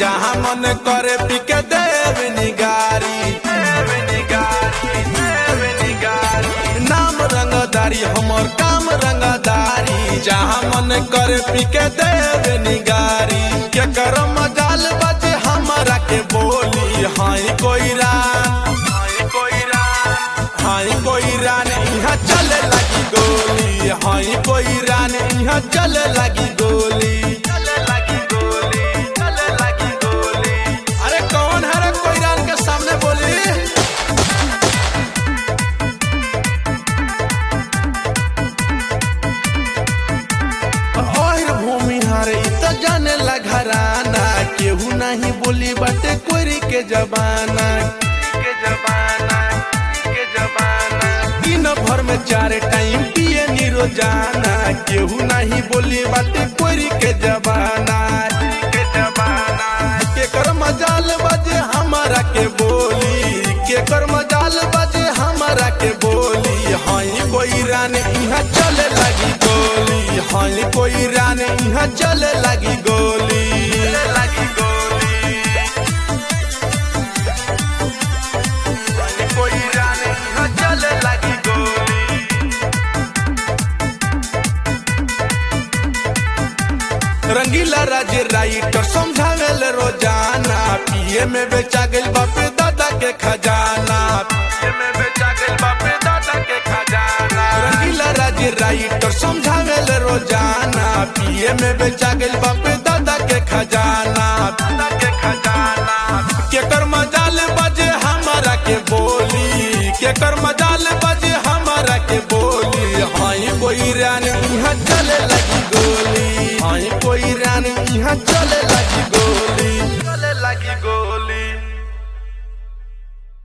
जहाँ मन करे पिके देव निगारी नाम रंगदारी हमर काम रंगदारी जहाँ मन करे पिके देव निगारी के कर मजाल बजे हमरा के बोली हाय कोई रान हाय कोई रान यहाँ चले लगी गोली हाय कोई रान यहाँ चले लगी गोली चले लगी गोली चले लगी गोली अरे कौन है रे कोई रान के सामने बोली ओहिर भूमि हारे इ त जाने ला घराना केहू नहीं बोली बाटे कोरी के जबाना के जबाना के जबाना दिन भर में चार टाइम पिए नी रोजाना केहू नहीं बोली बाटे कोरी के जबाना के जबाना के कर मजाल बजे हमारा के बोली के कर मजाल बजे हमारा के बोली हाई कोई रान यहाँ चले लगी गोली हाई कोई रान यहाँ चले लगी गोली लगी गोली हाय कोई रान यहाँ चले लगी गोली रंगीला राज्य राइटर समझावेल रोजाना पिए में बेचा गइल बापे दादा के खजाना पिए में बेचा गइल बापे दादा के खजाना रंगीला राज्य राइटर समझावेल रोजाना पिए में बेचा गइल बापे दादा के खजाना दादा के खजाना के कर मजाल बजे हमारा के बोली के कर मजाल बजे हमारा के बोली हाई कोई रान यहाँ चले लगी गोली हाई कोई रान यहाँ चले